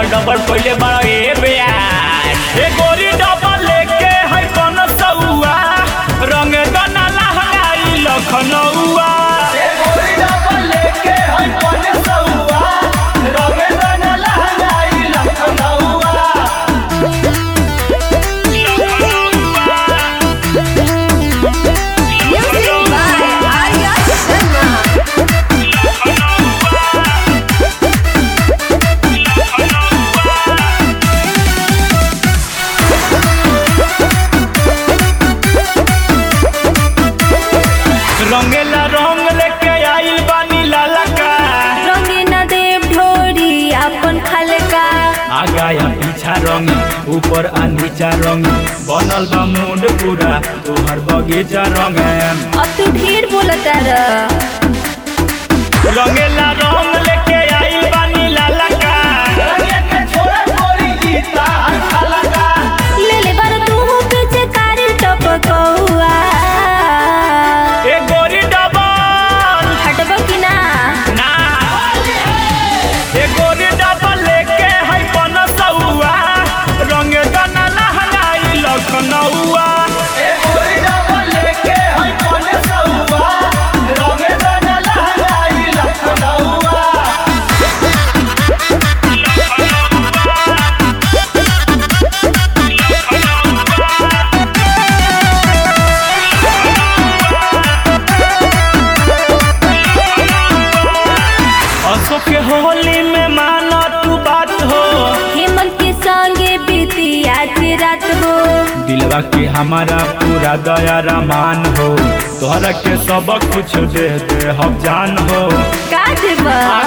Double पहले बड़ा ए बेयार ए गोरी डबल लेके है कौन सौआ रंग गना लहंगाई लखनऊआ ए गोरी डबल लेके है कौन सौआ रंग गना लहंगाई लखनऊआ Music by Arya Sharma. रंगेला रंग लेके आइल बानी लाला का रंगीना देव ढोरी अपन खलका आगा या पीछा रंग ऊपर आ नीचा रंग बनल बा मुंड पूरा तोहर बगीचा रंग अब तू ढेर बोलता र रंगेला रंग लेके आइल बानी लाला का ले ले बार तू पीछे कारी टपकौआ ए गोरी डबल हटब कि ना ना ए गोरी डबल लेके है बनसौआ रंग गना लहंगाई लखनऊआ ए गोरी डबल लेके है बनसौआ रंग गना लहंगाई लखनऊआ अशोक के होली में माना तू बात हो हेमंत के संगे बीती आज रात हो दिलवा के हमारा पूरा दया रमान हो तोहरा के सब कुछ दे दे हम जान हो का देबा